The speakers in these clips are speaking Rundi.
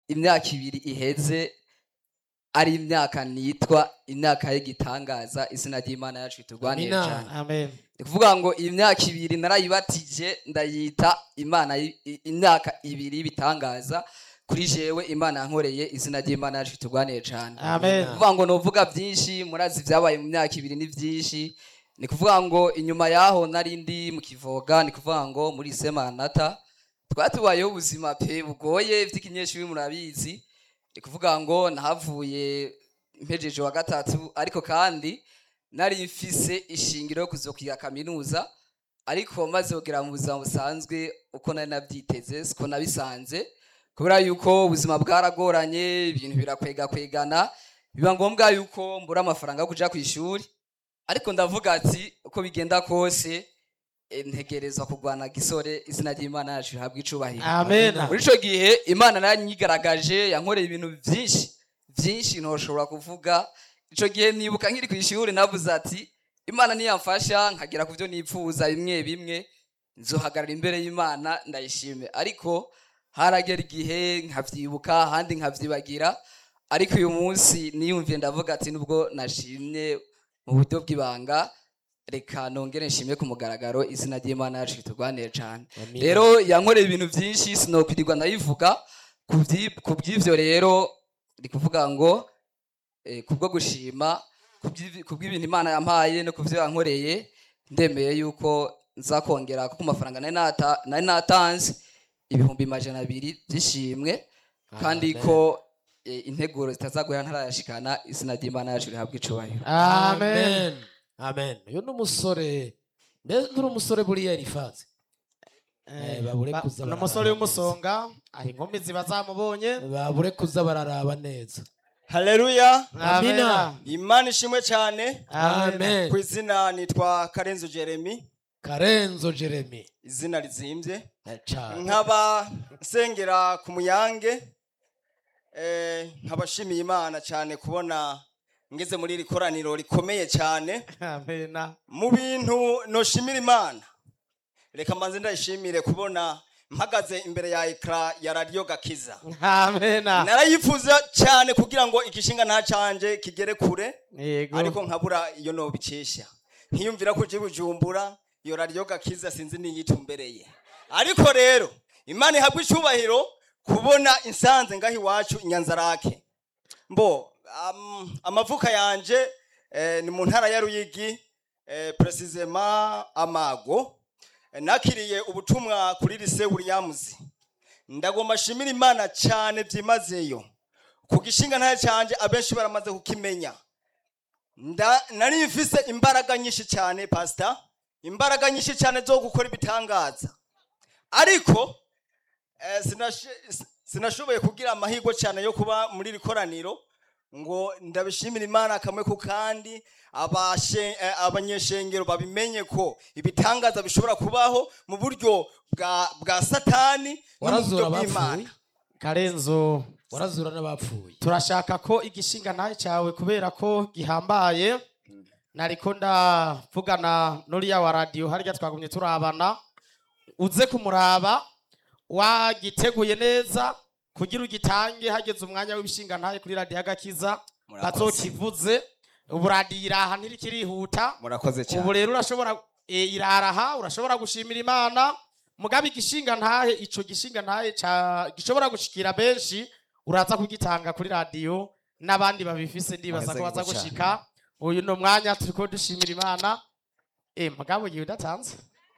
imyaka ibiri iheze ari imyaka nitwa imyaka y'igitangaza izina ry'imana yacu iturwanire Amina. cyane amen ni kuvuga ngo iyi myaka ibiri narayibatije ndayita imana y- i- imyaka ibiri y'ibitangaza kuri jewe imana yankoreye izina ry'imana yacu iturwanire cyane amen ni kuvuga ngo nuvuga byinshi murazi ibyabaye mu myaka ibiri ni byinshi ni kuvuga ngo inyuma yaho nari ndi mu kivoga ni kuvuga ngo muri semanata twari tubayeho ubuzima pe bugoye by'ikinyeshuri murabizi ni kuvuga ngo nahavuye mpejeje wa gatatu ariko kandi nari mfise ishingiro yo kuzokwiga kaminuza ariko maze kugera mu buzima busanzwe uko nari nabyiteze siko nabisanze kubera yuko ubuzima bwaragoranye ibintu birakwegakwegana biba ngombwa yuko mbura amafaranga yo kuja ku ishuri ariko ndavuga ati uko bigenda kose eh, ntegerezwa kurwana gisore izina ry'imana yacu rihabwa icubahiro amen muri ico gihe imana naranyigaragaje yankoreye ibintu vyinshi vyinshi ntoshobora kuvuga ico gihe nibuka nkiri ku ishuri navuze ati imana niyamfasha nkagera ku vyo nipfuza bimwe bimwe nzohagarara imbere y'imana ndayishime ariko haragera igihe nkavyibuka ahandi nkavyibagira ariko uyu munsi niyumviye ndavuga ati nubwo nashimye mu buryo bw'ibanga reka nongere nshimye ku mugaragaro izina ry'imana yacu riturwanire cane Amina. rero yankoreye ibintu byinshi sinokwirirwa ndayivuga ku byi- ku by'ivyo rero ndi kuvuga ngo eh, kubwo gushima ku by'ibi- ku bw'ibintu imana yampaye no ku byo yankoreye ndemeye yuko nzakongera kuko amafaranga nari nata- nari natanze ibihumbi majana abiri by'ishimwe kandi Amen. ko eh, integuro zitazaguhera ntarayashikana izina ry'imana yacu rihabwa icubahiro amen amen uyu ni umusore mbese nturi umusore buriya rifaze Eh, babure Ba- kuza ni bararaba umusore w'umusonga aho inkumi ziba zamubonye babure kuza bararaba neza haleluya Amina. imana ishimwe cyane amen ku izina nitwa karenzo jeremy karenzo jeremy izina rizimbye Eh, cane. nkaba nsengera ku muyange eh, nkaba nshimiye imana cyane kubona ngeze muri iri koraniro rikomeye cyane amen mu bintu noshimira imana reka mbanze ndayishimire kubona mpagaze imbere ya ekara ya radiyo gakiza amen narayifuza cyane kugira ngo igishinga nta canje kigere kure yego ariko nkabura iyo nobikesha nkiyumvira ko uje bujumbura iyo radiyo gakiza sinzi niyitumbereye ariko rero imana ihabwa icyubahiro kubona insanze ngaho iwacu inyanzarake mbo am- amavuka yanje eh, ni mu ntara ya ruyigi eh, precisema amago Eh, nakiriye ubutumwa kuri lise williams ndagomba shimira imana cyane byimazeyo ku gishinga ntayo canje abenshi baramaze kukimenya Nda- nari mfise imbaraga nyinshi cyane pasita imbaraga nyinshi cyane zo gukora ibitangaza ariko eh, sinash- sinashoboye kugira amahirwe cyane yo kuba muri iri koraniro ngo ndabishimira imana kamwe ku kandi abashe- eh, abanyeshengero babimenye ko ibitangaza bishobora kubaho mu buryo bwa bwa satani no mu warazura buryo abapfuye bw'imana karenzo warazura n'abapfuye turashaka ko igishinga ntahe cyawe kubera ko gihambaye nariko ndavugana n'uriya wa radiyo harya twagumye turabana uze kumuraba wagiteguye neza kugira ugitange hageze umwanya w'ibishinga ntahe kuri radiyo agakiza Murakoze. bazokivuze ubu radiyo iraha ntirikirihuta murakoze cyane ubu rero urashobora e, iraraha urashobora gushimira imana mugabe igishinga ntahe ico gishinga ntahe ca gishobora gushikira benshi uraza kugitanga kuri radiyo n'abandi babifise ndibaza ko Murakoze baza cyane. gushika uyu ni umwanya turiko dushimira imana e mugabo gihe udatanze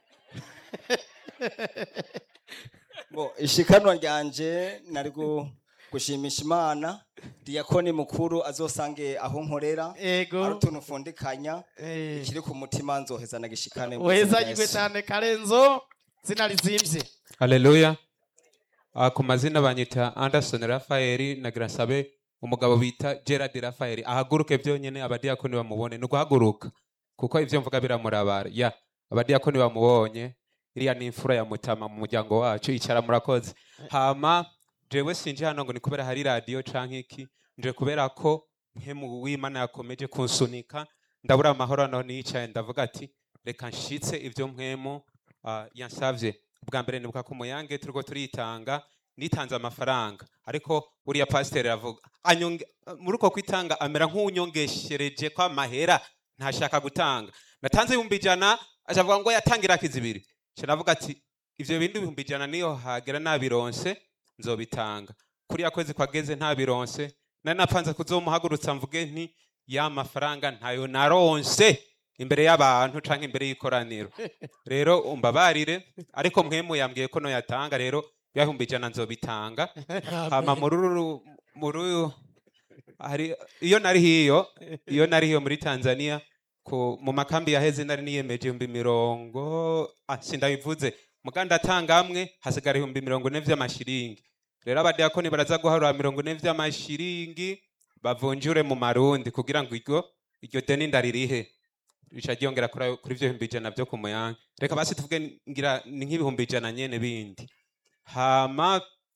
Bo, ishikanwa ryanje nari gu- gushimisha imana diyakoni mukuru azosange aho nkorera ari ego utuntu ufundikanya eh, ikiri ku mutima nzoheza nagishikane mu izina rya uhezagirwe Yesu. cyane karenzo zina rizimvye haleluya Ah, ku mazina banyita anderson rafael na grasabe umugabo bita gerard rafael ahaguruke byonyine abadiyakoni bamubone ni uguhaguruka kuko ibyo mvuga biramurabara ya abadiyakoni bamubonye iriya ni imfura ya mutama mu muryango wacu icara murakoze hama jewe sinje hano ngo ni kubera hari radiyo canke iki nje kubera ko nkemu w'imana yakomeje kunsunika ndabura amahoro naho niyicaye ndavuga ati reka nshitse ibyo mpwemu ah, yansavye bwa mbere nibuka ku muyange turiko turitanga nitanze amafaranga ariko buriya pasiteri aravuga anyonge muri uko kwitanga amera nk'unyongeshereje ko amahera ntashaka gutanga natanze ibihumbi ijana acavuga ngo yatangira kizibiri nca navuga ati ivyo bindi ibihumbi ijana niyo hagera nabironse nzobitanga kuriya kwezi kwageze ntabironse nari napanze kuzomuhagurutsa mvuge nti ya mafaranga ntayo naronse imbere y'abantu canke imbere y'ikoraniro rero umbabarire ariko mwemu yambwiye ko noyatanga rero bihumbi ijana nzobitanga hama muri uru muri uyu hari iyo nari hiyo iyo nari hiyo muri Tanzania ku mu makambi yaheze nari niyemeje ibihumbi mirongo ah, sindabivuze muganda atanga amwe hasigara ibihumbi mirongo ine vy'amashiringi rero abadiakoni baraza guharura mirongo ine vy'amashiringi bavunjure mu marundi kugira ngo iryo iryo deni ndaririhe rica ryongera kuri ayo- kuri ivyo bihumbi ijana vyo ku muyange reka basi tuvuge ngira ni nk'ibihumbi ijana nyene bindi hama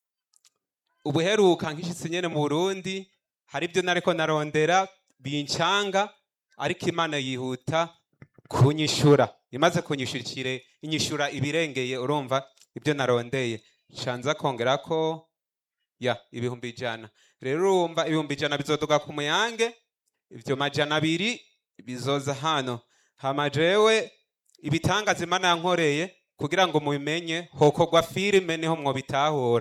ubuheruka nkishitse nyene mu Burundi hari ibyo nariko narondera bincanga ariko Imana yihuta kunyishura imaze kunyishurikire inyishura ibirengeye urumva ibyo narondeye shanza kongera ko ya ibihumbi ijana rero urumva ibihumbi ijana bizoduga ku muyange ivyo majana abiri bizoza hano hama jewe ibitangaza Imana yankoreye kugira ngo mubimenye hokorwa filime niho mwobitahura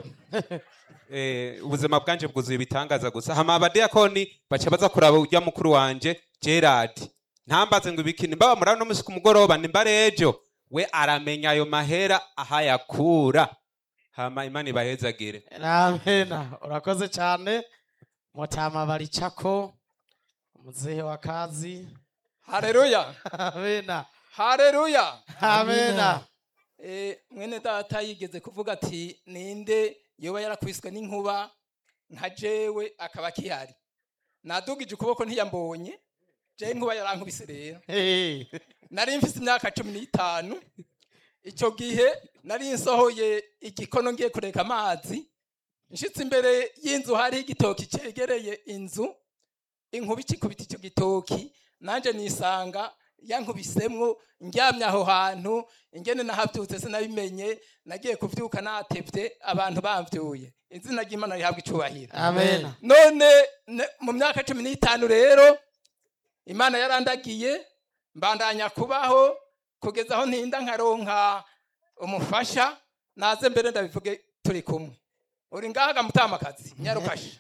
eh, ubuzima bwanje bwuzuye ibitangaza gusa hama abadiyakoni baca baza kuraba urya mukuru wanje Gerard ntambaze ngo ibikini mbaba murano no musi ku mugoroba nimba rejo we aramenya ayo mahera ahayakura hama imana ibahezagire amena urakoze cyane mutama baricako muzehe wa kazi hareruya amena hareruya amena Eh, mwene data yigeze kuvuga ati ninde yoba yarakwiswe n'inkuba nka jewe akaba akihari nadugije ukuboko ntiyambonye je inkuba yarankubise rero Hey. nari mfise imyaka cumi n'itanu icyo gihe nari nsohoye igikono ngiye kureka amazi nshitse imbere y'inzu hariho igitoki cegereye inzu inkuba ikikubita icyo gitoki nanje nisanga yankubisemwo ndyamye aho hantu ingene nahavyutse sinabimenye nagiye kuvyuka natevye abantu bamvyuye izina ry'imana rihabwa icubahiro amena none ne- mu myaka cumi n'itanu rero imana yarandagiye mbandanya kubaho kugeza aho ntinda nkaronka umufasha naze mbere ndabivuge turi kumwe uri ngahaga mutamakazi nyarukashe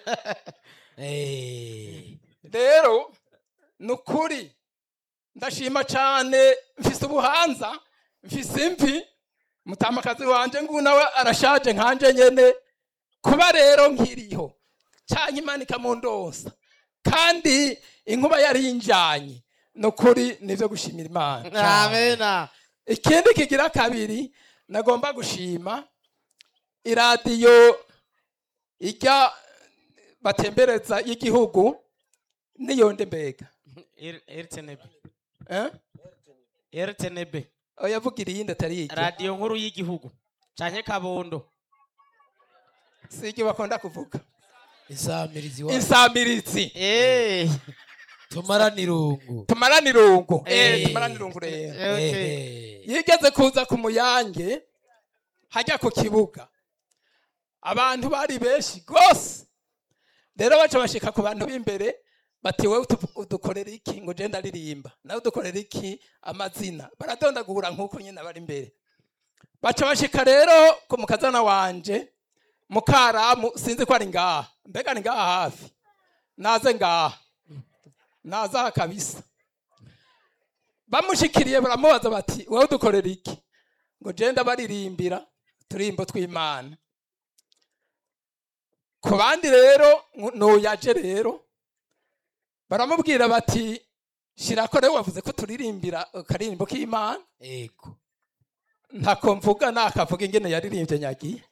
Eh, rero ni ukuri ndashima cyane mfise ubuhanza mfise imvi mutamakazi wanje ngubu nawe arashaje nkanje nyene kuba rero nkiriho cyangwa imana ikamundonsa kandi inkuba yari injanye ni ukuri nivyo gushimira imana amena ikindi kigira kabiri nagomba gushima iradiyo ijya batembereza y'igihugu niyonde mbega rtnb eh? rtnb oyavugira iyindi atari iki radiyo nkuru y'igihugu canke kabondo si iki bakunda kuvuga insamirizi wa insamiritsi Eh. tumarane irungu tumarane irungu eh, Eh. tumarane irungu rero Okay. Eh, yigeze kuza ku muyange hajya ku kibuga abantu bari benshi rwose rero baca bashika ku bantu b'imbere bati wowe utu- udukorera iki ngo je ndaririmba nawe udukorera iki amazina baradondagura nk'uko nyine bari imbere baca bashika rero ku mukazana wanje mukaramu sinzi ko ari ngaha mbega ni ngaha hafi naze ngaha naze aha kabisa bamushikiriye baramubaza bati wowe udukorera iki ngo je ndabaririmbira turimbo tw'imana ku bandi rero ngu- nuyaje rero baramubwira bati shirako rero wavuze ko turirimbira akaririmbo k'imana ego ntako mvuga nakavuga ingene yaririmbye nyagiye